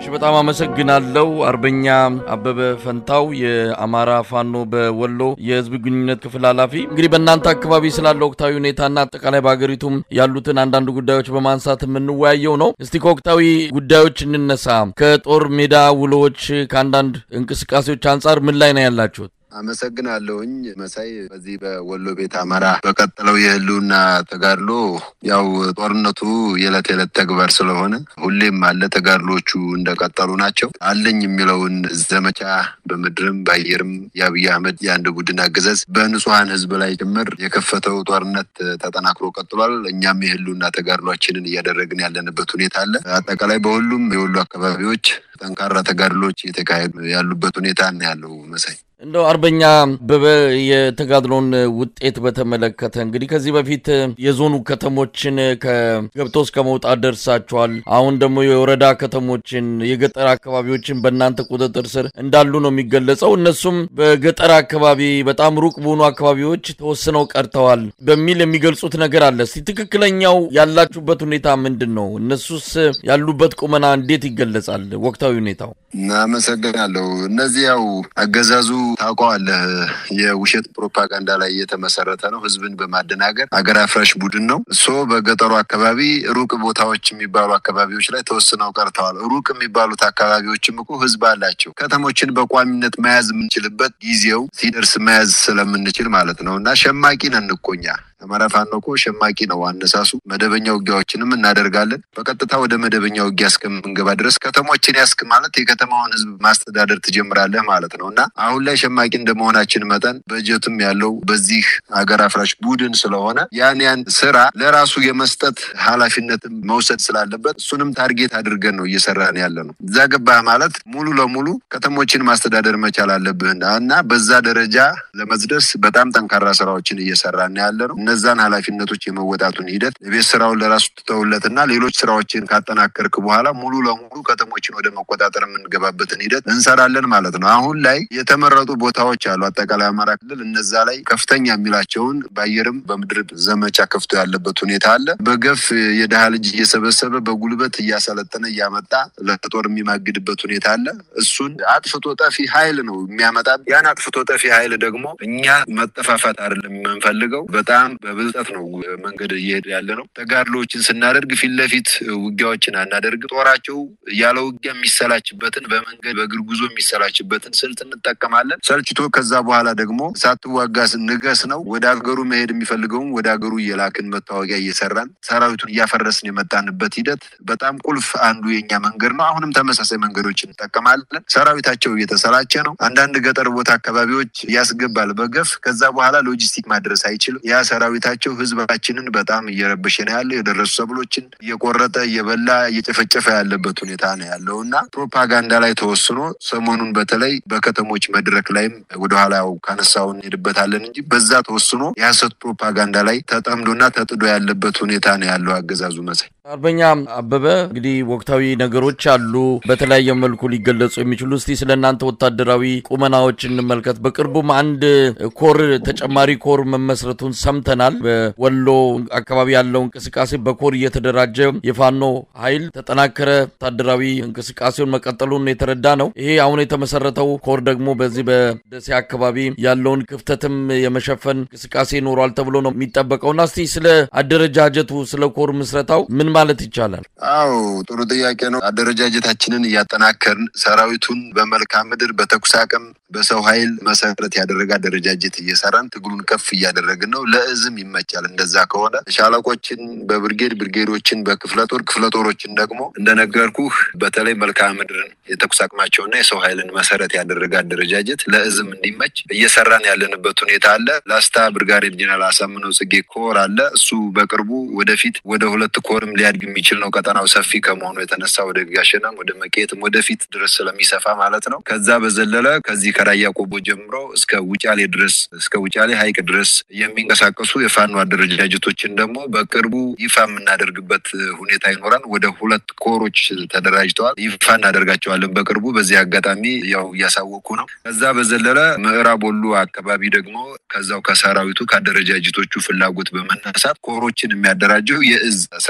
እሺ በጣም አመሰግናለሁ አርበኛ አበበ ፈንታው የአማራ ፋኖ በወሎ የህዝብ ግንኙነት ክፍል ኃላፊ። እንግዲህ በእናንተ አካባቢ ስላለ ወቅታዊ ሁኔታና አጠቃላይ በሀገሪቱም ያሉትን አንዳንድ ጉዳዮች በማንሳት የምንወያየው ነው። እስቲ ከወቅታዊ ጉዳዮች እንነሳ። ከጦር ሜዳ ውሎዎች፣ ከአንዳንድ እንቅስቃሴዎች አንጻር ምን ላይ ነው ያላችሁት? አመሰግናለሁኝ መሳይ። በዚህ በወሎ ቤት አማራ በቀጠለው የህልውና ተጋድሎ ያው ጦርነቱ የዕለት የዕለት ተግባር ስለሆነ ሁሌም አለ። ተጋድሎቹ እንደቀጠሉ ናቸው። አለኝ የሚለውን ዘመቻ በምድርም በአየርም የአብይ አህመድ የአንድ ቡድን አገዛዝ በንጹሐን ህዝብ ላይ ጭምር የከፈተው ጦርነት ተጠናክሮ ቀጥሏል። እኛም የህልውና ተጋድሏችንን እያደረግን ያለንበት ሁኔታ አለ። አጠቃላይ በሁሉም የወሎ አካባቢዎች ጠንካራ ተጋድሎች እየተካሄዱ ያሉበት ሁኔታ ነው ያለው መሳይ። እንደው አርበኛ አበበ የተጋድሎን ውጤት በተመለከተ እንግዲህ ከዚህ በፊት የዞኑ ከተሞችን ከገብቶ እስከ መውጣት ደርሳችኋል። አሁን ደግሞ የወረዳ ከተሞችን የገጠር አካባቢዎችን በእናንተ ቁጥጥር ስር እንዳሉ ነው የሚገለጸው። እነሱም በገጠር አካባቢ በጣም ሩቅ በሆኑ አካባቢዎች ተወስነው ቀርተዋል በሚል የሚገልጹት ነገር አለ። እስቲ ትክክለኛው ያላችሁበት ሁኔታ ምንድን ነው? እነሱስ ያሉበት ቁመና እንዴት ይገለጻል? ወቅታዊ ሁኔታው አመሰግናለሁ። እነዚህ ያው አገዛዙ ታውቀዋለህ፣ የውሸት ፕሮፓጋንዳ ላይ እየተመሰረተ ነው። ህዝብን በማደናገር አገር አፍራሽ ቡድን ነው። እሶ በገጠሩ አካባቢ ሩቅ ቦታዎች የሚባሉ አካባቢዎች ላይ ተወስነው ቀርተዋል። ሩቅ የሚባሉት አካባቢዎችም እኮ ህዝብ አላቸው። ከተሞችን በቋሚነት መያዝ የምንችልበት ጊዜው ሲደርስ መያዝ ስለምንችል ማለት ነው እና ሸማቂ ነን እኮ እኛ አማራ ፋኖ እኮ ሸማቂ ነው አነሳሱ። መደበኛ ውጊያዎችንም እናደርጋለን። በቀጥታ ወደ መደበኛ ውጊያ እስከምንገባ ድረስ ከተሞችን ያስክ ማለት የከተማውን ህዝብ ማስተዳደር ትጀምራለህ ማለት ነው እና አሁን ላይ ሸማቂ እንደመሆናችን መጠን በጀትም ያለው በዚህ ሀገር አፍራሽ ቡድን ስለሆነ ያን ያን ስራ ለራሱ የመስጠት ኃላፊነትም መውሰድ ስላለበት እሱንም ታርጌት አድርገን ነው እየሰራን ያለ ነው። እዛ ገባህ ማለት ሙሉ ለሙሉ ከተሞችን ማስተዳደር መቻል አለብህ እና በዛ ደረጃ ለመድረስ በጣም ጠንካራ ስራዎችን እየሰራን ያለ ነው። እነዛን ኃላፊነቶች የመወጣቱን ሂደት የቤት ስራውን ለራሱ ትተውለትና ሌሎች ስራዎችን ካጠናከርክ በኋላ ሙሉ ለሙሉ ከተሞችን ወደ መቆጣጠር የምንገባበትን ሂደት እንሰራለን ማለት ነው። አሁን ላይ የተመረጡ ቦታዎች አሉ። አጠቃላይ አማራ ክልል እነዛ ላይ ከፍተኛ የሚላቸውን በአየርም በምድር ዘመቻ ከፍቶ ያለበት ሁኔታ አለ። በገፍ የድሃ ልጅ እየሰበሰበ በጉልበት እያሰለጠነ እያመጣ ለጦር የሚማግድበት ሁኔታ አለ። እሱን አጥፍቶ ጠፊ ኃይል ነው የሚያመጣ። ያን አጥፍቶ ጠፊ ኃይል ደግሞ እኛ መጠፋፋት አይደለም የምንፈልገው በጣም በብልጠት ነው መንገድ እየሄድ ያለ ነው። ተጋድሎችን ስናደርግ ፊት ለፊት ውጊያዎችን አናደርግ። ጦራቸው ያለ ውጊያ የሚሰላችበትን በመንገድ በእግር ጉዞ የሚሰላችበትን ስልት እንጠቀማለን። ሰልችቶ ከዛ በኋላ ደግሞ ሳትዋጋ ንገስ ነው። ወደ ሀገሩ መሄድ የሚፈልገውም ወደ ሀገሩ እየላክን መታወቂያ እየሰራን ሰራዊቱን እያፈረስን የመጣንበት ሂደት በጣም ቁልፍ አንዱ የኛ መንገድ ነው። አሁንም ተመሳሳይ መንገዶችን እንጠቀማለን። ሰራዊታቸው እየተሰላቸ ነው። አንዳንድ ገጠር ቦታ አካባቢዎች ያስገባል በገፍ ከዛ በኋላ ሎጂስቲክ ማድረስ አይችልም። ያ ሰራዊታቸው ህዝባችንን በጣም እየረበሸ ነው ያለው። የደረሱ ሰብሎችን እየቆረጠ እየበላ እየጨፈጨፈ ያለበት ሁኔታ ነው ያለው እና ፕሮፓጋንዳ ላይ ተወስኖ ሰሞኑን በተለይ በከተሞች መድረክ ላይም ወደኋላ ያው ካነሳው እንሄድበታለን እንጂ በዛ ተወስኖ የሀሰት ፕሮፓጋንዳ ላይ ተጠምዶና ተጥዶ ያለበት ሁኔታ ነው ያለው አገዛዙ መሳይ። አርበኛ አበበ እንግዲህ ወቅታዊ ነገሮች አሉ በተለያየ መልኩ ሊገለጹ የሚችሉ እስቲ ስለ እናንተ ወታደራዊ ቁመናዎች እንመልከት። በቅርቡም አንድ ኮር ተጨማሪ ኮር መመስረቱን ሰምተናል። በወሎ አካባቢ ያለው እንቅስቃሴ በኮር እየተደራጀ የፋኖ ኃይል ተጠናከረ ወታደራዊ እንቅስቃሴውን መቀጠሉን የተረዳ ነው። ይሄ አሁን የተመሰረተው ኮር ደግሞ በዚህ በደሴ አካባቢ ያለውን ክፍተትም የመሸፈን እንቅስቃሴ ይኖሯል ተብሎ ነው የሚጠበቀውና እስቲ ስለ አደረጃጀቱ ስለ ኮር ምስረታው ምን ማለት ይቻላል? አዎ ጥሩ ጥያቄ ነው። አደረጃጀታችንን እያጠናከርን ሰራዊቱን በመልክዓ ምድር በተኩስ አቅም በሰው ኃይል መሰረት ያደረገ አደረጃጀት እየሰራን ትግሉን ከፍ እያደረግን ነው። ለእዝም ይመቻል። እንደዛ ከሆነ ሻለቆችን በብርጌድ ብርጌዶችን በክፍለ ጦር ክፍለ ጦሮችን ደግሞ እንደነገርኩህ በተለይ መልክዓ ምድርን የተኩስ አቅማቸውና የሰው ኃይልን መሰረት ያደረገ አደረጃጀት ለእዝም እንዲመች እየሰራን ያለንበት ሁኔታ አለ። ላስታ ብርጋዴር ጀነራል አሳምነው ጽጌ ኮር አለ። እሱ በቅርቡ ወደፊት ወደ ሁለት ኮርም ሊያድግ የሚችል ነው። ቀጠናው ሰፊ ከመሆኑ የተነሳ ወደ ጋሸናም ወደ መቄትም ወደፊት ድረስ ስለሚሰፋ ማለት ነው። ከዛ በዘለለ ከዚህ ከራያ ቆቦ ጀምሮ እስከ ውጫሌ ድረስ እስከ ውጫሌ ሐይቅ ድረስ የሚንቀሳቀሱ የፋኖ አደረጃጀቶችን ደግሞ በቅርቡ ይፋ የምናደርግበት ሁኔታ ይኖራል። ወደ ሁለት ኮሮች ተደራጅተዋል። ይፋ እናደርጋቸዋለን በቅርቡ። በዚህ አጋጣሚ ያው እያሳወቁ ነው። ከዛ በዘለለ ምዕራብ ወሎ አካባቢ ደግሞ ከዛው ከሰራዊቱ ከአደረጃጀቶቹ ፍላጎት በመነሳት ኮሮችን የሚያደራጀው የእዝ ስራ አስፈጻሚ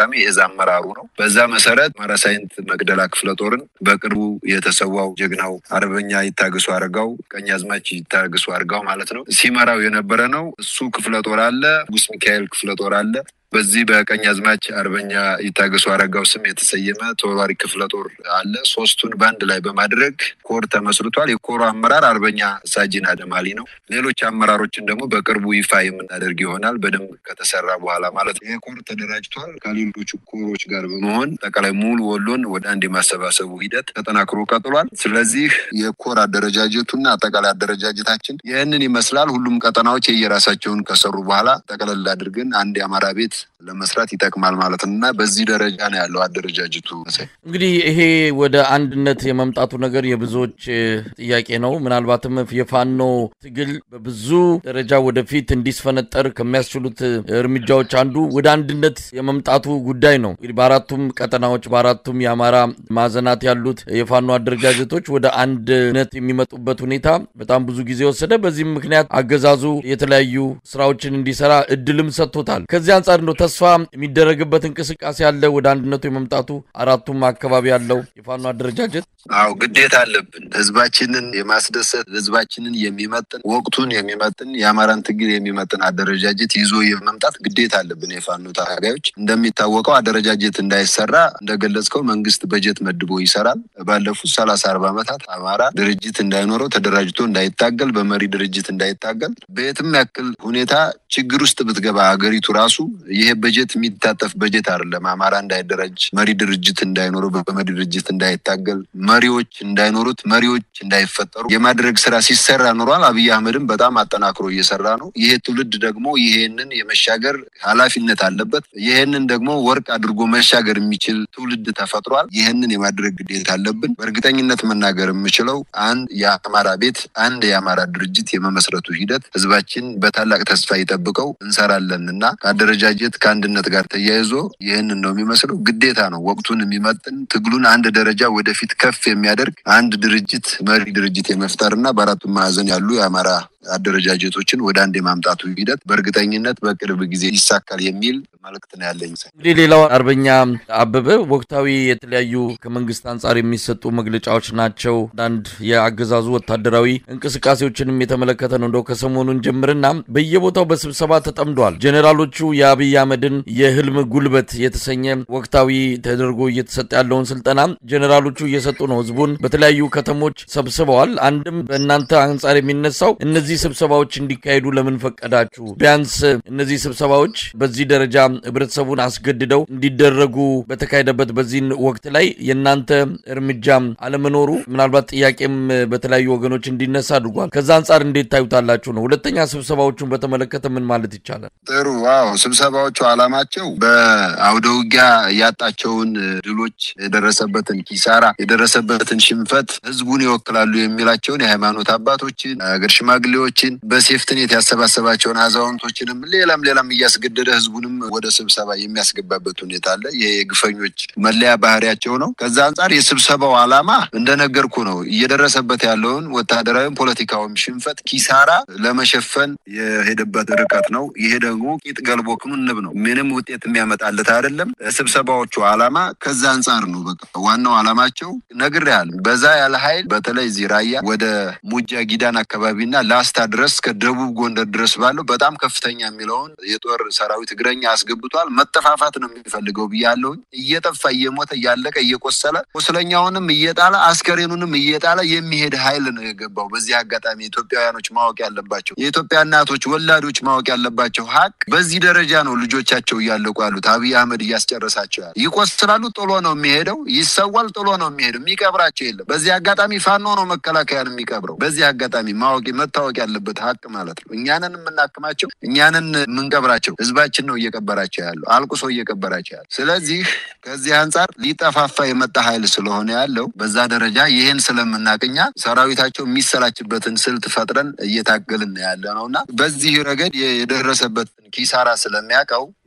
አስፈጻሚ የእዝ አመራሩ ነው። በዛ መሰረት አማራ ሳይንት መቅደላ ክፍለ ጦርን በቅርቡ የተሰዋው ጀግናው አርበኛ ይታገሱ አረጋው ቀኛዝማች ይታገሱ አረጋው ማለት ነው ሲመራው የነበረ ነው። እሱ ክፍለ ጦር አለ፣ ንጉስ ሚካኤል ክፍለ ጦር አለ። በዚህ በቀኝ አዝማች አርበኛ ይታገሱ አረጋው ስም የተሰየመ ተወርዋሪ ክፍለ ጦር አለ። ሶስቱን በአንድ ላይ በማድረግ ኮር ተመስርቷል። የኮሩ አመራር አርበኛ ሳጅን አደማሊ ነው። ሌሎች አመራሮችን ደግሞ በቅርቡ ይፋ የምናደርግ ይሆናል። በደንብ ከተሰራ በኋላ ማለት ነው። ይህ ኮር ተደራጅቷል። ከሌሎቹ ኮሮች ጋር በመሆን ጠቃላይ ሙሉ ወሎን ወደ አንድ የማሰባሰቡ ሂደት ተጠናክሮ ቀጥሏል። ስለዚህ የኮር አደረጃጀቱና አጠቃላይ አደረጃጀታችን ይህንን ይመስላል። ሁሉም ቀጠናዎች የየራሳቸውን ከሰሩ በኋላ ጠቅለል አድርገን አንድ የአማራ ቤት ለመስራት ይጠቅማል ማለት ነው እና በዚህ ደረጃ ነው ያለው አደረጃጀቱ። እንግዲህ ይሄ ወደ አንድነት የመምጣቱ ነገር የብዙዎች ጥያቄ ነው። ምናልባትም የፋኖ ትግል በብዙ ደረጃ ወደፊት እንዲስፈነጠር ከሚያስችሉት እርምጃዎች አንዱ ወደ አንድነት የመምጣቱ ጉዳይ ነው። እንግዲህ በአራቱም ቀጠናዎች በአራቱም የአማራ ማዕዘናት ያሉት የፋኖ አደረጃጀቶች ወደ አንድነት የሚመጡበት ሁኔታ በጣም ብዙ ጊዜ ወሰደ። በዚህም ምክንያት አገዛዙ የተለያዩ ስራዎችን እንዲሰራ እድልም ሰጥቶታል። ከዚህ አንጻር እንደው ተስፋ የሚደረግበት እንቅስቃሴ አለ ወደ አንድነቱ የመምጣቱ አራቱም አካባቢ ያለው የፋኖ አደረጃጀት አዎ ግዴታ አለብን። ህዝባችንን የማስደሰት ህዝባችንን የሚመጥን ወቅቱን የሚመጥን የአማራን ትግል የሚመጥን አደረጃጀት ይዞ የመምጣት ግዴታ አለብን። የፋኖ ታጋዮች እንደሚታወቀው አደረጃጀት እንዳይሰራ እንደገለጽከው መንግስት በጀት መድቦ ይሰራል። ባለፉት ሰላሳ አርባ ዓመታት አማራ ድርጅት እንዳይኖረው ተደራጅቶ እንዳይታገል በመሪ ድርጅት እንዳይታገል በየትም ያክል ሁኔታ ችግር ውስጥ ብትገባ ሀገሪቱ ራሱ ይሄ በጀት የሚታጠፍ በጀት አይደለም። አማራ እንዳይደራጅ መሪ ድርጅት እንዳይኖረው በመሪ ድርጅት እንዳይታገል መሪዎች እንዳይኖሩት መሪዎች እንዳይፈጠሩ የማድረግ ስራ ሲሰራ ኖሯል። አብይ አህመድም በጣም አጠናክሮ እየሰራ ነው። ይሄ ትውልድ ደግሞ ይሄንን የመሻገር ኃላፊነት አለበት። ይሄንን ደግሞ ወርቅ አድርጎ መሻገር የሚችል ትውልድ ተፈጥሯል። ይሄንን የማድረግ ግዴታ አለብን። በእርግጠኝነት መናገር የምችለው አንድ የአማራ ቤት አንድ የአማራ ድርጅት የመመስረቱ ሂደት ህዝባችን በታላቅ ተስፋ ይጠብቀው እንሰራለን እና ከአደረጃጀት ከአንድነት ጋር ተያይዞ ይህንን ነው የሚመስለው። ግዴታ ነው። ወቅቱን የሚመጥን ትግሉን አንድ ደረጃ ወደፊት ከፍ የሚያደርግ አንድ ድርጅት መሪ ድርጅት የመፍጠር እና በአራቱ ማዕዘን ያሉ የአማራ አደረጃጀቶችን ወደ አንድ የማምጣቱ ሂደት በእርግጠኝነት በቅርብ ጊዜ ይሳካል የሚል መልእክት ነው ያለኝ። እንግዲህ ሌላው አርበኛ አበበ ወቅታዊ የተለያዩ ከመንግስት አንጻር የሚሰጡ መግለጫዎች ናቸው። አንዳንድ የአገዛዙ ወታደራዊ እንቅስቃሴዎችንም የተመለከተ ነው። እንደው ከሰሞኑን ጀምርና በየቦታው በስብሰባ ተጠምደዋል። ጄኔራሎቹ የአብይ አህመድን የህልም ጉልበት የተሰኘ ወቅታዊ ተደርጎ እየተሰጠ ያለውን ስልጠና ጄኔራሎቹ እየሰጡ ነው። ህዝቡን በተለያዩ ከተሞች ሰብስበዋል። አንድም በእናንተ አንጻር የሚነሳው እነዚህ ስብሰባዎች እንዲካሄዱ ለምን ፈቀዳችሁ? ቢያንስ እነዚህ ስብሰባዎች በዚህ ደረጃ ህብረተሰቡን አስገድደው እንዲደረጉ በተካሄደበት በዚህ ወቅት ላይ የእናንተ እርምጃ አለመኖሩ ምናልባት ጥያቄም በተለያዩ ወገኖች እንዲነሳ አድርጓል። ከዛ አንጻር እንዴት ታዩታላችሁ ነው። ሁለተኛ ስብሰባዎቹን በተመለከተ ምን ማለት ይቻላል? ጥሩ። አዎ ስብሰባዎቹ አላማቸው በአውደ ውጊያ ያጣቸውን ድሎች፣ የደረሰበትን ኪሳራ፣ የደረሰበትን ሽንፈት ህዝቡን ይወክላሉ የሚላቸውን የሃይማኖት አባቶችን፣ ሀገር ሽማግሌዎችን፣ በሴፍትኔት ያሰባሰባቸውን አዛውንቶችንም ሌላም ሌላም እያስገደደ ህዝቡንም ወደ ስብሰባ የሚያስገባበት ሁኔታ አለ። ይሄ የግፈኞች መለያ ባህሪያቸው ነው። ከዛ አንጻር የስብሰባው ዓላማ እንደነገርኩ ነው። እየደረሰበት ያለውን ወታደራዊም ፖለቲካዊም ሽንፈት ኪሳራ ለመሸፈን የሄደበት ርቀት ነው። ይሄ ደግሞ ቂጥ ገልቦ ክንንብ ነው። ምንም ውጤት የሚያመጣለት አይደለም። ስብሰባዎቹ ዓላማ ከዛ አንጻር ነው። በቃ ዋናው ዓላማቸው ነግሬሃለሁ። በዛ ያለ ኃይል በተለይ እዚህ ራያ ወደ ሙጃ ጊዳን አካባቢና ላስታ ድረስ ከደቡብ ጎንደር ድረስ ባለው በጣም ከፍተኛ የሚለውን የጦር ሰራዊት እግረኛ አስገብቷል። መጠፋፋት ነው የሚፈልገው ብያለሁኝ። እየጠፋ እየሞተ እያለቀ እየቆሰለ ቁስለኛውንም እየጣለ አስከሬኑንም እየጣለ የሚሄድ ኃይል ነው የገባው። በዚህ አጋጣሚ ኢትዮጵያውያኖች ማወቅ ያለባቸው የኢትዮጵያ እናቶች ወላዶች ማወቅ ያለባቸው ሀቅ በዚህ ደረጃ ነው ልጆቻቸው እያለቁ ያሉት። አብይ አህመድ እያስጨረሳቸው ያለ ይቆስላሉ፣ ጥሎ ነው የሚሄደው። ይሰዋል፣ ጥሎ ነው የሚሄደው። የሚቀብራቸው የለም። በዚህ አጋጣሚ ፋኖ ነው መከላከያን የሚቀብረው። በዚህ አጋጣሚ ማወቅ መታወቅ ያለበት ሀቅ ማለት ነው። እኛንን የምናክማቸው እኛንን የምንቀብራቸው ህዝባችን ነው እየቀበራቸው ያለው አልቁሶ እየቀበራቸው ያለው። ስለዚህ ከዚህ አንጻር ሊጠፋፋ የመጣ ኃይል ስለሆነ ያለው በዛ ደረጃ ይህን ስለምናቅኛ ሰራዊታቸው የሚሰላችበትን ስልት ፈጥረን እየታገልን ያለ ነው እና በዚህ ረገድ የደረሰበትን ኪሳራ ስለሚያውቀው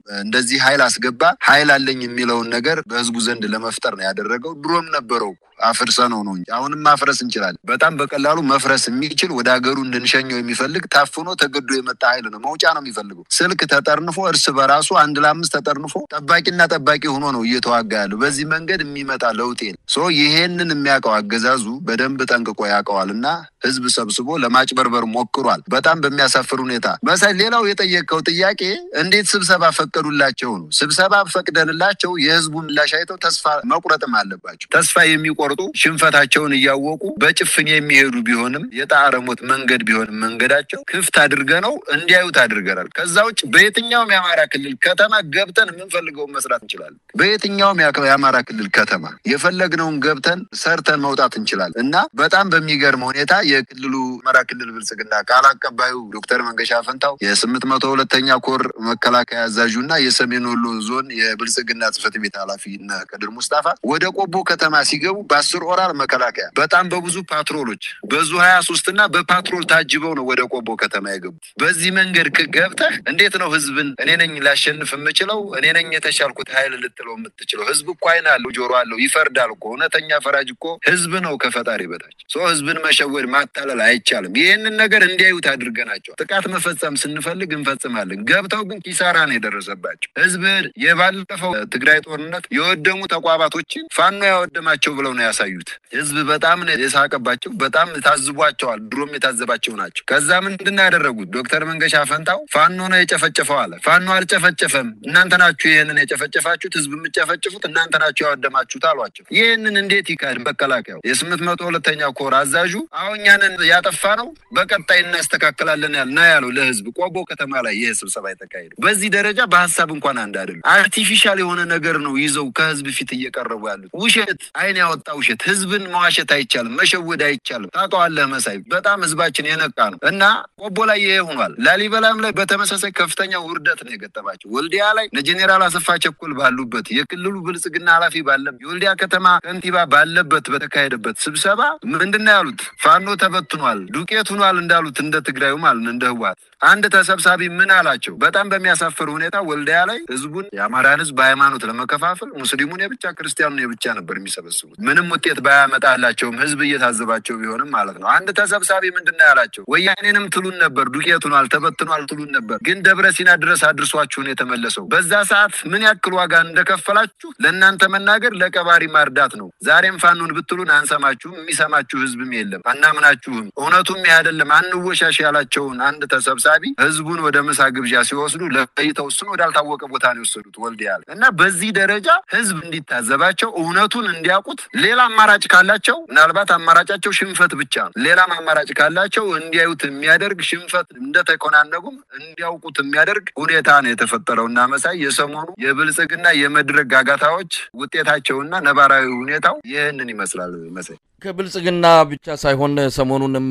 እንደዚህ ኃይል አስገባ ኃይል አለኝ የሚለውን ነገር በህዝቡ ዘንድ ለመፍጠር ነው ያደረገው። ድሮም ነበረው አፍርሰ ነው ነው እንጂ አሁንም ማፍረስ እንችላለን። በጣም በቀላሉ መፍረስ የሚችል ወደ ሀገሩ እንድንሸኘው የሚፈልግ ታፍኖ ተገዶ የመጣ ኃይል ነው። መውጫ ነው የሚፈልገው። ስልክ ተጠርንፎ እርስ በራሱ አንድ ለአምስት ተጠርንፎ ጠባቂና ጠባቂ ሆኖ ነው እየተዋጋ ያለው። በዚህ መንገድ የሚመጣ ለውጥ የለም። ሶ ይሄንን የሚያውቀው አገዛዙ በደንብ ጠንቅቆ ያውቀዋል እና ህዝብ ሰብስቦ ለማጭበርበር ሞክሯል። በጣም በሚያሳፍር ሁኔታ መሳይ። ሌላው የጠየቀው ጥያቄ እንዴት ስብሰባ ፈቀዱላቸው ነው። ስብሰባ ፈቅደንላቸው የህዝቡ ምላሽ አይተው ተስፋ መቁረጥም አለባቸው። ተስፋ የሚቆርጡ ሽንፈታቸውን እያወቁ በጭፍን የሚሄዱ ቢሆንም የጣረ ሞት መንገድ ቢሆንም መንገዳቸው ክፍት አድርገ ነው እንዲያዩት አድርገናል። ከዛ ውጭ በየትኛውም የአማራ ክልል ከተማ ገብተን የምንፈልገውን መስራት እንችላለን። በየትኛውም የአማራ ክልል ከተማ የፈለግነውን ገብተን ሰርተን መውጣት እንችላለን እና በጣም በሚገርም ሁኔታ የክልሉ አማራ ክልል ብልጽግና ቃል አቀባዩ ዶክተር መንገሻ ፈንታው የስምንት መቶ ሁለተኛ ኮር መከላከያ አዛዡ እና የሰሜን ወሎ ዞን የብልጽግና ጽህፈት ቤት ኃላፊ እና ከድር ሙስጣፋ ወደ ቆቦ ከተማ ሲገቡ በአስር ኦራል መከላከያ በጣም በብዙ ፓትሮሎች በዙ ሀያ ሶስት እና በፓትሮል ታጅበው ነው ወደ ቆቦ ከተማ የገቡ። በዚህ መንገድ ገብተህ እንዴት ነው ህዝብን እኔ ነኝ ላሸንፍ የምችለው እኔ ነኝ የተሻልኩት ኃይል ልትለው የምትችለው? ህዝብ እኮ አይን አለው ጆሮ አለው ይፈርዳል እኮ እውነተኛ ፈራጅ እኮ ህዝብ ነው ከፈጣሪ በታች ሰው ህዝብን መሸወድ ማታለል አይቻልም። ይህንን ነገር እንዲያዩት አድርገናቸዋል። ጥቃት መፈጸም ስንፈልግ እንፈጽማለን። ገብተው ግን ኪሳራ ነው የደረሰባቸው። ህዝብ የባለፈው ትግራይ ጦርነት የወደሙ ተቋማቶችን ፋኖ ያወደማቸው ብለው ነው ያሳዩት። ህዝብ በጣም ነው የሳቀባቸው። በጣም ታዝቧቸዋል። ድሮም የታዘባቸው ናቸው። ከዛ ምንድን ነው ያደረጉት? ዶክተር መንገሻ ፈንታው ፋኖ ነው የጨፈጨፈው አለ። ፋኖ አልጨፈጨፈም፣ እናንተ ናችሁ ይህንን የጨፈጨፋችሁት፣ ህዝብ የምጨፈጭፉት እናንተ ናችሁ ያወደማችሁት አሏቸው። ይህንን እንዴት ይካድ? መከላከያው የስምንት መቶ ሁለተኛ ኮር አዛዡ አሁን እኛንን ያጠፋ ነው በቀጣይ እናስተካክላለን ያል ነው ያለው ለህዝብ ቆቦ ከተማ ላይ ይህ ስብሰባ የተካሄደው። በዚህ ደረጃ በሀሳብ እንኳን አንድ አይደሉም። አርቲፊሻል የሆነ ነገር ነው ይዘው ከህዝብ ፊት እየቀረቡ ያሉት። ውሸት፣ አይን ያወጣ ውሸት። ህዝብን መዋሸት አይቻልም፣ መሸወድ አይቻልም። ታውቀዋለህ መሳይ፣ በጣም ህዝባችን የነቃ ነው እና ቆቦ ላይ ይሄ ሆኗል። ላሊበላም ላይ በተመሳሳይ ከፍተኛ ውርደት ነው የገጠማቸው። ወልዲያ ላይ ጀኔራል አሰፋ ቸኮል ባሉበት የክልሉ ብልጽግና ኃላፊ ባለበት የወልዲያ ከተማ ከንቲባ ባለበት በተካሄደበት ስብሰባ ምንድን ነው ያሉት? ፋኖ ተበትኗል፣ ዱቄት ሆኗል እንዳሉት እንደ ትግራዩ ማለት እንደ ህወሓት አንድ ተሰብሳቢ ምን አላቸው? በጣም በሚያሳፍር ሁኔታ ወልዲያ ላይ ህዝቡን የአማራን ህዝብ በሃይማኖት ለመከፋፈል ሙስሊሙን የብቻ ክርስቲያኑን የብቻ ነበር የሚሰበስቡት። ምንም ውጤት ባያመጣላቸውም ህዝብ እየታዘባቸው ቢሆንም ማለት ነው። አንድ ተሰብሳቢ ምንድን ነው ያላቸው? ወያኔንም ትሉን ነበር፣ ዱቄት ሆኗል፣ ተበትኗል ትሉን ነበር፣ ግን ደብረ ሲና ድረስ አድርሷችሁን የተመለሰው በዛ ሰዓት ምን ያክል ዋጋ እንደከፈላችሁ ለእናንተ መናገር ለቀባሪ ማርዳት ነው። ዛሬም ፋኖን ብትሉን አንሰማችሁም፣ የሚሰማችሁ ህዝብም የለም፣ አናምናችሁም። እውነቱም ይህ አይደለም አንወሻሽ ያላቸውን አንድ ተሰብሳቢ ህዝቡን ወደ ምሳ ግብዣ ሲወስዱ ለይተው እሱን ወዳልታወቀ ቦታ ነው የወሰዱት ወልዲያ ላይ እና በዚህ ደረጃ ህዝብ እንዲታዘባቸው እውነቱን እንዲያውቁት ሌላ አማራጭ ካላቸው ምናልባት አማራጫቸው ሽንፈት ብቻ ነው። ሌላም አማራጭ ካላቸው እንዲያዩት የሚያደርግ ሽንፈት እንደተኮናነጉም እንዲያውቁት የሚያደርግ ሁኔታ ነው የተፈጠረው እና መሳይ የሰሞኑ የብልጽግና የመድረክ ጋጋታዎች ውጤታቸውና ነባራዊ ሁኔታው ይህንን ይመስላል መሳይ። ከብልጽግና ብቻ ሳይሆን ሰሞኑንም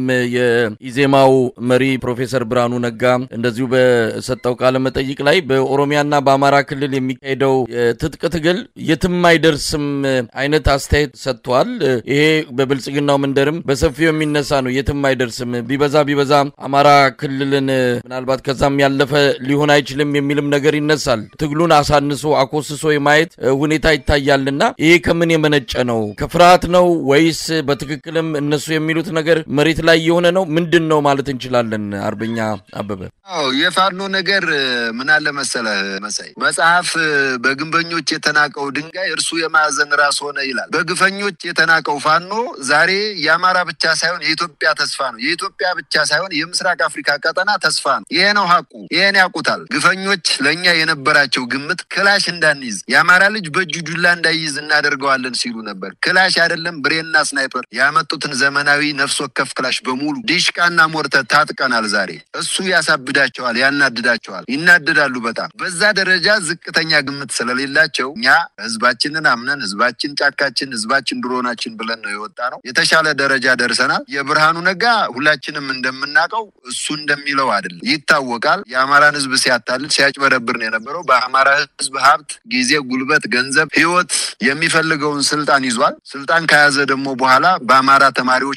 የኢዜማው መሪ ፕሮፌሰር ብርሃኑ ነጋ እንደዚሁ በሰጠው ቃለ መጠይቅ ላይ በኦሮሚያና በአማራ ክልል የሚካሄደው የትጥቅ ትግል የትም አይደርስም አይነት አስተያየት ሰጥቷል። ይሄ በብልጽግናው መንደርም በሰፊው የሚነሳ ነው። የትም አይደርስም፣ ቢበዛ ቢበዛ አማራ ክልልን ምናልባት ከዛም ያለፈ ሊሆን አይችልም የሚልም ነገር ይነሳል። ትግሉን አሳንሶ አኮስሶ የማየት ሁኔታ ይታያልና ይሄ ከምን የመነጨ ነው? ከፍርሃት ነው ወይስ በትክክልም እነሱ የሚሉት ነገር መሬት ላይ የሆነ ነው? ምንድን ነው ማለት እንችላለን? አርበኛ አበበ። አዎ የፋኖ ነገር ምን አለ መሰለህ መሳይ፣ መጽሐፍ በግንበኞች የተናቀው ድንጋይ እርሱ የማዕዘን ራስ ሆነ ይላል። በግፈኞች የተናቀው ፋኖ ዛሬ የአማራ ብቻ ሳይሆን የኢትዮጵያ ተስፋ ነው። የኢትዮጵያ ብቻ ሳይሆን የምስራቅ አፍሪካ ቀጠና ተስፋ ነው። ይሄ ነው ሀቁ። ይሄን ያውቁታል። ግፈኞች ለእኛ የነበራቸው ግምት ክላሽ እንዳንይዝ የአማራ ልጅ በእጁ ዱላ እንዳይይዝ እናደርገዋለን ሲሉ ነበር። ክላሽ አይደለም ብሬና ስናይፐር ያመጡትን ዘመናዊ ነፍስ ወከፍ ክላሽ በሙሉ ዲሽቃና ሞርተር ታጥቀናል። ዛሬ እሱ ያሳብዳቸዋል፣ ያናድዳቸዋል፣ ይናደዳሉ በጣም በዛ ደረጃ ዝቅተኛ ግምት ስለሌላቸው እኛ ህዝባችንን አምነን ህዝባችን ጫካችን፣ ህዝባችን ድሮናችን ብለን ነው የወጣ ነው። የተሻለ ደረጃ ደርሰናል። የብርሃኑ ነጋ ሁላችንም እንደምናውቀው እሱ እንደሚለው አይደለም፣ ይታወቃል። የአማራን ህዝብ ሲያታልል ሲያጭበረብር ነው የነበረው። በአማራ ህዝብ ሀብት፣ ጊዜ፣ ጉልበት፣ ገንዘብ፣ ህይወት የሚፈልገውን ስልጣን ይዟል። ስልጣን ከያዘ ደግሞ በኋላ በአማራ ተማሪዎች ላይ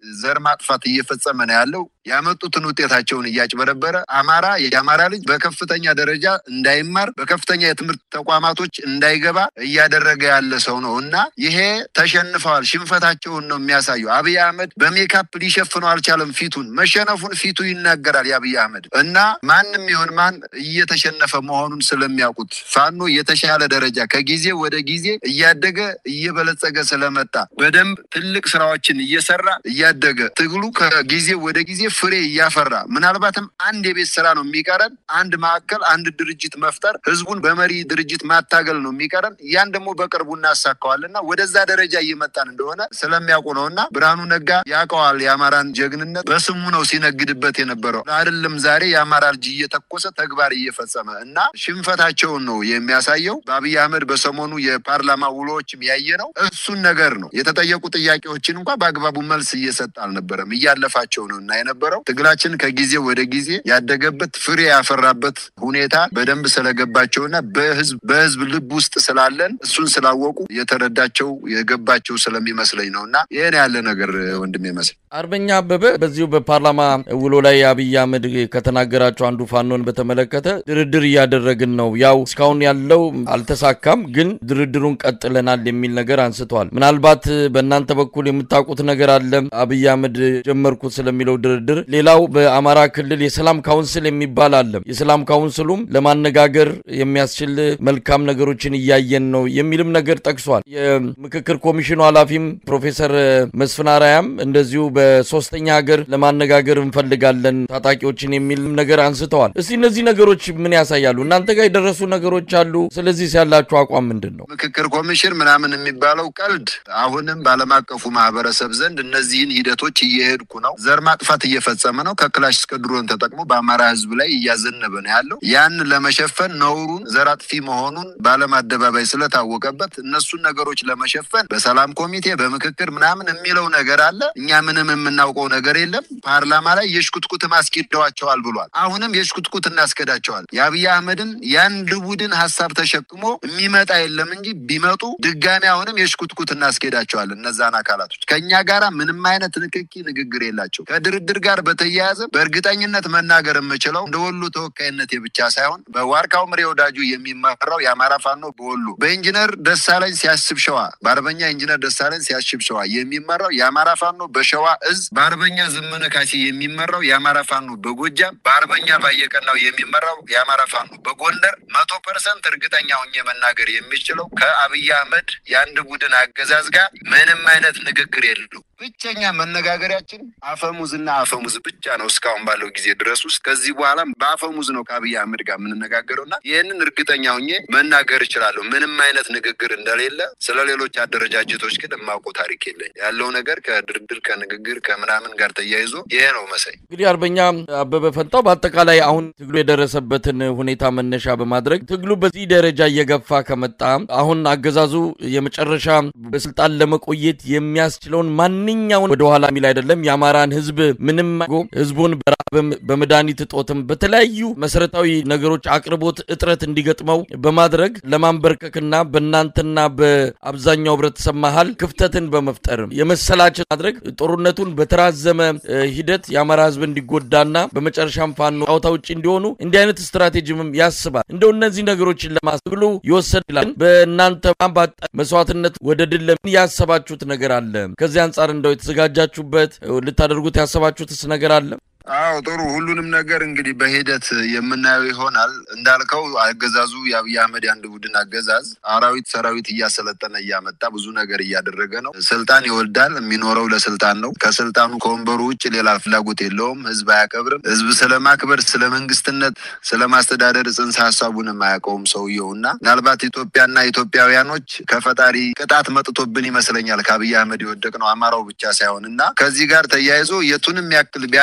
ዘር ማጥፋት እየፈጸመ ነው ያለው። ያመጡትን ውጤታቸውን እያጭበረበረ አማራ የአማራ ልጅ በከፍተኛ ደረጃ እንዳይማር በከፍተኛ የትምህርት ተቋማቶች እንዳይገባ እያደረገ ያለ ሰው ነው እና ይሄ ተሸንፈዋል። ሽንፈታቸውን ነው የሚያሳዩ። አብይ አህመድ በሜካፕ ሊሸፍነው አልቻለም። ፊቱን መሸነፉን ፊቱ ይናገራል። የአብይ አህመድ እና ማንም ይሁን ማን እየተሸነፈ መሆኑን ስለሚያውቁት ፋኖ የተሻለ ደረጃ ከጊዜ ወደ ጊዜ እያደገ እየበለጸገ ስለመጣ በደንብ ትልቅ ስራዎችን እየሰራ እያደገ ትግሉ ከጊዜ ወደ ጊዜ ፍሬ እያፈራ ምናልባትም አንድ የቤት ስራ ነው የሚቀረን፣ አንድ ማዕከል፣ አንድ ድርጅት መፍጠር፣ ህዝቡን በመሪ ድርጅት ማታገል ነው የሚቀረን። ያን ደግሞ በቅርቡ እናሳካዋልና ወደዛ ደረጃ እየመጣን እንደሆነ ስለሚያውቁ ነው እና ብርሃኑ ነጋ ያውቀዋል። የአማራን ጀግንነት በስሙ ነው ሲነግድበት የነበረው አይደለም። ዛሬ የአማራ ልጅ እየተኮሰ ተግባር እየፈጸመ እና ሽንፈታቸውን ነው የሚያሳየው። በአብይ አህመድ በሰሞኑ የፓርላማ ውሎዎችም ያየ ነው እሱን ነገር ነው። የተጠየቁ ጥያቄዎችን እንኳ በአግባቡ መልስ እየሰጠ አልነበረም፣ እያለፋቸው ነው እና የነበረው ትግላችን ከጊዜ ወደ ጊዜ ያደገበት ፍሬ ያፈራበት ሁኔታ በደንብ ስለገባቸውና በህዝብ በህዝብ ልብ ውስጥ ስላለን እሱን ስላወቁ የተረዳቸው የገባቸው ስለሚመስለኝ ነው እና ይህን ያለ ነገር ወንድም ይመስል አርበኛ አበበ በዚሁ በፓርላማ ውሎ ላይ አብይ አህመድ ከተናገራቸው አንዱ ፋኖን በተመለከተ ድርድር እያደረግን ነው፣ ያው እስካሁን ያለው አልተሳካም፣ ግን ድርድሩን ቀጥለናል የሚል ነገር አንስተዋል። ምናልባት በእናንተ በኩል የምታውቁት ነገር አለ አብይ አህመድ ጀመርኩት ስለሚለው ድርድር። ሌላው በአማራ ክልል የሰላም ካውንስል የሚባል አለ። የሰላም ካውንስሉም ለማነጋገር የሚያስችል መልካም ነገሮችን እያየን ነው የሚልም ነገር ጠቅሷል። የምክክር ኮሚሽኑ ኃላፊም ፕሮፌሰር መስፍን አራያም እንደዚሁ በሶስተኛ ሀገር ለማነጋገር እንፈልጋለን ታጣቂዎችን የሚል ነገር አንስተዋል። እስቲ እነዚህ ነገሮች ምን ያሳያሉ? እናንተ ጋር የደረሱ ነገሮች አሉ። ስለዚህ ያላችሁ አቋም ምንድን ነው? ምክክር ኮሚሽን ምናምን የሚባለው ቀልድ አሁንም በዓለም አቀፉ ማህበረሰብ ዘንድ እነዚህን ሂደቶች እየሄድኩ ነው። ዘር ማጥፋት እየፈጸመ ነው። ከክላሽ እስከ ድሮን ተጠቅሞ በአማራ ህዝብ ላይ እያዘነበ ነው ያለው። ያን ለመሸፈን ነውሩን ዘር አጥፊ መሆኑን በዓለም አደባባይ ስለታወቀበት እነሱን ነገሮች ለመሸፈን በሰላም ኮሚቴ በምክክር ምናምን የሚለው ነገር አለ። እኛ ምንም የምናውቀው ነገር የለም። ፓርላማ ላይ የሽኩትኩት ማስኬደዋቸዋል ብሏል። አሁንም የሽኩትኩት እናስኬዳቸዋል። የአብይ አህመድን የአንድ ቡድን ሀሳብ ተሸክሞ የሚመጣ የለም እንጂ ቢመጡ ድጋሚ አሁንም የሽኩትኩት እናስኬዳቸዋል። እነዛን አካላቶች ከእኛ ጋራ ምንም አይነት ንክኪ ንግግር የላቸው። ከድርድር ጋር በተያያዘ በእርግጠኝነት መናገር የምችለው እንደ ወሎ ተወካይነቴ ብቻ ሳይሆን በዋርካው ምሬ ወዳጁ የሚመራው የአማራ ፋኖ በወሎ በኢንጂነር ደሳለኝ ሲያስብ ሸዋ በአርበኛ ኢንጂነር ደሳለኝ ሲያስብ ሸዋ የሚመራው የአማራ ፋኖ በሸዋ እዝ በአርበኛ ዘመነ ካሴ የሚመራው የአማራ ፋኖ በጎጃም በአርበኛ ባየቀናው የሚመራው የአማራ ፋኖ በጎንደር መቶ ፐርሰንት እርግጠኛ ሆኜ መናገር የሚችለው ከአብይ አህመድ የአንድ ቡድን አገዛዝ ጋር ምንም አይነት ንግግር የለው። ብቸኛ መነጋገሪያችን አፈሙዝና አፈሙዝ ብቻ ነው። እስካሁን ባለው ጊዜ ድረስ ውስጥ ከዚህ በኋላም በአፈሙዝ ነው ከአብይ አህመድ ጋር የምንነጋገረው እና ይህንን እርግጠኛ ሆኜ መናገር እችላለሁ። ምንም አይነት ንግግር እንደሌለ። ስለ ሌሎች አደረጃጀቶች ግን የማውቀው ታሪክ የለኝ። ያለው ነገር ከድርድር ከንግግር ከምናምን ጋር ተያይዞ ይሄ ነው መሳይ። እንግዲህ አርበኛ አበበ ፈንታው በአጠቃላይ አሁን ትግሉ የደረሰበትን ሁኔታ መነሻ በማድረግ ትግሉ በዚህ ደረጃ እየገፋ ከመጣ አሁን አገዛዙ የመጨረሻ በስልጣን ለመቆየት የሚያስችለውን ማንኛውን ወደኋላ የሚል አይደለም። የአማራን ሕዝብ ምንም ሕዝቡን በራብም በመድኃኒት እጦትም በተለያዩ መሰረታዊ ነገሮች አቅርቦት እጥረት እንዲገጥመው በማድረግ ለማንበርከክና በእናንተና በአብዛኛው ህብረተሰብ መሀል ክፍተትን በመፍጠር የመሰላቸት ማድረግ ጦርነቱን በተራዘመ ሂደት የአማራ ሕዝብ እንዲጎዳና በመጨረሻም ፋኖ ጫወታ ውጭ እንዲሆኑ እንዲህ አይነት ስትራቴጂም ያስባል። እንደው እነዚህ ነገሮችን ለማስብሉ ይወሰድላል። በእናንተ ባጣ መስዋዕትነት ወደ ድል ለምን ያሰባችሁት ነገር አለ? ከዚህ አንጻር እንደው የተዘጋጃችሁበት ልታደርጉት ያሰባችሁትስ ነገር አለ? አዎ ጥሩ። ሁሉንም ነገር እንግዲህ በሂደት የምናየው ይሆናል። እንዳልከው አገዛዙ የአብይ አህመድ የአንድ ቡድን አገዛዝ አራዊት ሰራዊት እያሰለጠነ እያመጣ ብዙ ነገር እያደረገ ነው። ስልጣን ይወልዳል። የሚኖረው ለስልጣን ነው። ከስልጣኑ ከወንበሩ ውጭ ሌላ ፍላጎት የለውም። ህዝብ አያከብርም። ህዝብ ስለማክበር፣ ስለ መንግስትነት፣ ስለ ማስተዳደር ጽንሰ ሀሳቡንም አያውቀውም ሰውየው እና ምናልባት ኢትዮጵያና ኢትዮጵያውያኖች ከፈጣሪ ቅጣት መጥቶብን ይመስለኛል ከአብይ አህመድ የወደቅ ነው አማራው ብቻ ሳይሆን እና ከዚህ ጋር ተያይዞ የቱንም ያክል ቢያደርግ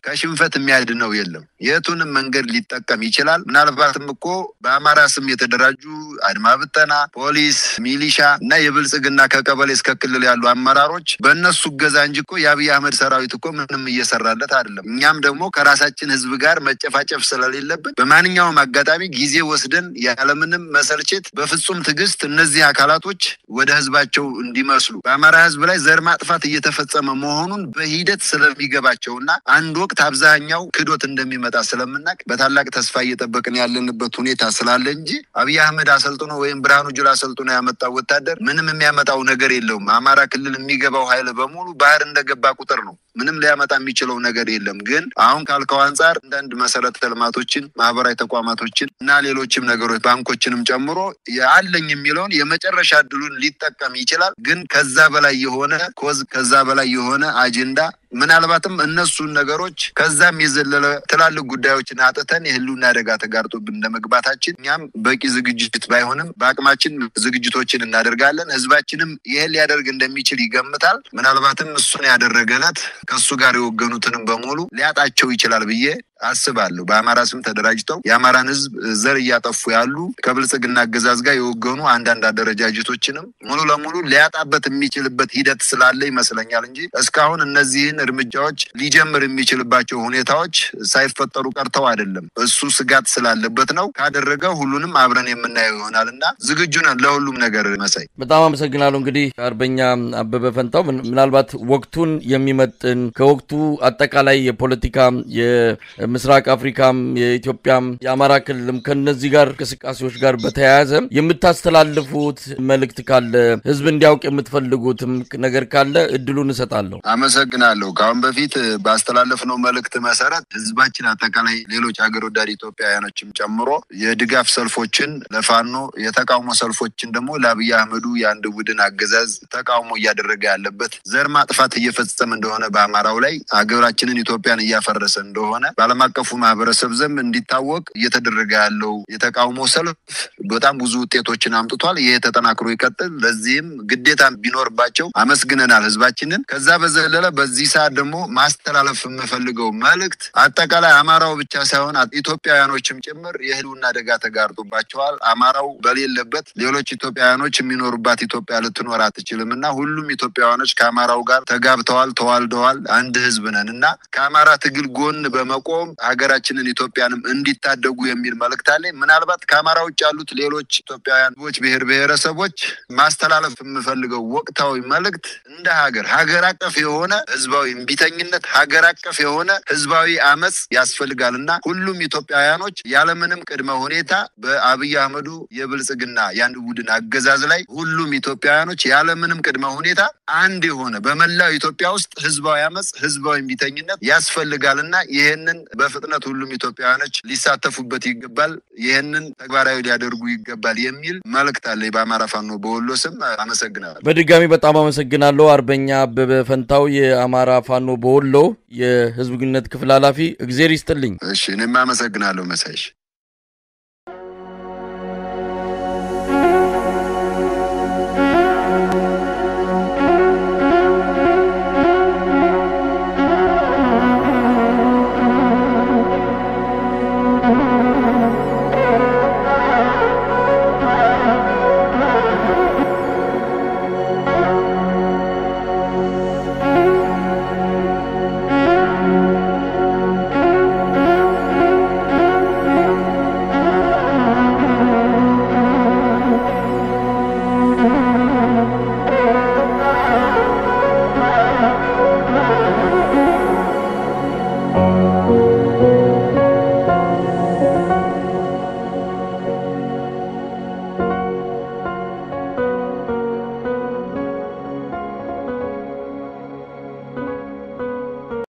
ከሽንፈት የሚያድነው የለም። የቱንም መንገድ ሊጠቀም ይችላል። ምናልባትም እኮ በአማራ ስም የተደራጁ አድማ ብተና፣ ፖሊስ፣ ሚሊሻ እና የብልጽግና ከቀበሌ እስከ ክልል ያሉ አመራሮች በእነሱ እገዛ እንጂ እኮ የአብይ አህመድ ሰራዊት እኮ ምንም እየሰራለት አይደለም። እኛም ደግሞ ከራሳችን ህዝብ ጋር መጨፋጨፍ ስለሌለብን በማንኛውም አጋጣሚ ጊዜ ወስደን ያለምንም መሰልቸት በፍጹም ትዕግስት እነዚህ አካላቶች ወደ ህዝባቸው እንዲመስሉ በአማራ ህዝብ ላይ ዘር ማጥፋት እየተፈጸመ መሆኑን በሂደት ስለሚገባቸውና አንድ ወቅት አብዛኛው ክዶት እንደሚመጣ ስለምናቅ በታላቅ ተስፋ እየጠበቅን ያለንበት ሁኔታ ስላለ እንጂ አብይ አህመድ አሰልጥኖ ወይም ብርሃኑ ጁላ አሰልጥኖ ያመጣው ወታደር ምንም የሚያመጣው ነገር የለውም። አማራ ክልል የሚገባው ኃይል በሙሉ ባህር እንደገባ ቁጥር ነው። ምንም ሊያመጣ የሚችለው ነገር የለም። ግን አሁን ካልከው አንጻር አንዳንድ መሰረተ ልማቶችን፣ ማህበራዊ ተቋማቶችን እና ሌሎችም ነገሮች ባንኮችንም ጨምሮ አለኝ የሚለውን የመጨረሻ እድሉን ሊጠቀም ይችላል። ግን ከዛ በላይ የሆነ ኮዝ ከዛ በላይ የሆነ አጀንዳ ምናልባትም እነሱን ነገሮች ከዛም የዘለለ ትላልቅ ጉዳዮችን አጥተን የህልውና አደጋ ተጋርጦብን እንደመግባታችን እኛም በቂ ዝግጅት ባይሆንም በአቅማችን ዝግጅቶችን እናደርጋለን። ህዝባችንም ይህን ሊያደርግ እንደሚችል ይገምታል። ምናልባትም እሱን ያደረገ ዕለት ከእሱ ጋር የወገኑትንም በሙሉ ሊያጣቸው ይችላል ብዬ አስባለሁ። በአማራ ስም ተደራጅተው የአማራን ህዝብ ዘር እያጠፉ ያሉ ከብልጽግና አገዛዝ ጋር የወገኑ አንዳንድ አደረጃጀቶችንም ሙሉ ለሙሉ ሊያጣበት የሚችልበት ሂደት ስላለ ይመስለኛል እንጂ እስካሁን እነዚህን እርምጃዎች ሊጀምር የሚችልባቸው ሁኔታዎች ሳይፈጠሩ ቀርተው አይደለም። እሱ ስጋት ስላለበት ነው። ካደረገ ሁሉንም አብረን የምናየው ይሆናል እና ዝግጁ ነን ለሁሉም ነገር። መሳይ በጣም አመሰግናለሁ። እንግዲህ አርበኛ አበበ ፈንታው ምናልባት ወቅቱን የሚመጥን ከወቅቱ አጠቃላይ የፖለቲካ ምስራቅ አፍሪካም የኢትዮጵያም የአማራ ክልልም ከነዚህ ጋር እንቅስቃሴዎች ጋር በተያያዘ የምታስተላልፉት መልእክት ካለ ህዝብ እንዲያውቅ የምትፈልጉትም ነገር ካለ እድሉን እሰጣለሁ። አመሰግናለሁ። ከአሁን በፊት ባስተላለፍነው መልእክት መሰረት ህዝባችን አጠቃላይ ሌሎች ሀገር ወዳድ ኢትዮጵያውያኖችም ጨምሮ የድጋፍ ሰልፎችን ለፋኖ የተቃውሞ ሰልፎችን ደግሞ ለአብይ አህመዱ የአንድ ቡድን አገዛዝ ተቃውሞ እያደረገ ያለበት ዘር ማጥፋት እየፈጸመ እንደሆነ በአማራው ላይ ሀገራችንን ኢትዮጵያን እያፈረሰ እንደሆነ በዓለም አቀፉ ማህበረሰብ ዘንድ እንዲታወቅ እየተደረገ ያለው የተቃውሞ ሰልፍ በጣም ብዙ ውጤቶችን አምጥቷል። ይሄ ተጠናክሮ ይቀጥል። ለዚህም ግዴታ ቢኖርባቸው አመስግነናል ህዝባችንን። ከዛ በዘለለ በዚህ ሰዓት ደግሞ ማስተላለፍ የምፈልገው መልእክት አጠቃላይ አማራው ብቻ ሳይሆን ኢትዮጵያውያኖችም ጭምር የህልውና አደጋ ተጋርጦባቸዋል። አማራው በሌለበት ሌሎች ኢትዮጵያውያኖች የሚኖሩባት ኢትዮጵያ ልትኖር አትችልም እና ሁሉም ኢትዮጵያውያኖች ከአማራው ጋር ተጋብተዋል፣ ተዋልደዋል፣ አንድ ህዝብ ነን እና ከአማራ ትግል ጎን በመቆም ሀገራችንን ኢትዮጵያንም እንዲታደጉ የሚል መልእክት አለኝ። ምናልባት ከአማራ ውጭ ያሉት ሌሎች ኢትዮጵያውያን ህዝቦች፣ ብሔር ብሔረሰቦች ማስተላለፍ የምፈልገው ወቅታዊ መልእክት እንደ ሀገር ሀገር አቀፍ የሆነ ህዝባዊ እምቢተኝነት፣ ሀገር አቀፍ የሆነ ህዝባዊ አመፅ ያስፈልጋል እና ሁሉም ኢትዮጵያውያኖች ያለምንም ቅድመ ሁኔታ በአብይ አህመዱ የብልጽግና የአንድ ቡድን አገዛዝ ላይ ሁሉም ኢትዮጵያውያኖች ያለምንም ቅድመ ሁኔታ አንድ የሆነ በመላው ኢትዮጵያ ውስጥ ህዝባዊ አመፅ፣ ህዝባዊ እምቢተኝነት ያስፈልጋል እና ይህንን በፍጥነት ሁሉም ኢትዮጵያውያኖች ሊሳተፉበት ይገባል፣ ይህንን ተግባራዊ ሊያደርጉ ይገባል የሚል መልእክት አለ። በአማራ ፋኖ በወሎ ስም አመሰግናለሁ። በድጋሚ በጣም አመሰግናለሁ። አርበኛ አበበ ፈንታው የአማራ ፋኖ በወሎ የህዝብ ግንኙነት ክፍል ኃላፊ፣ እግዜር ይስጥልኝ። እሺ፣ እኔም አመሰግናለሁ መሳይሽ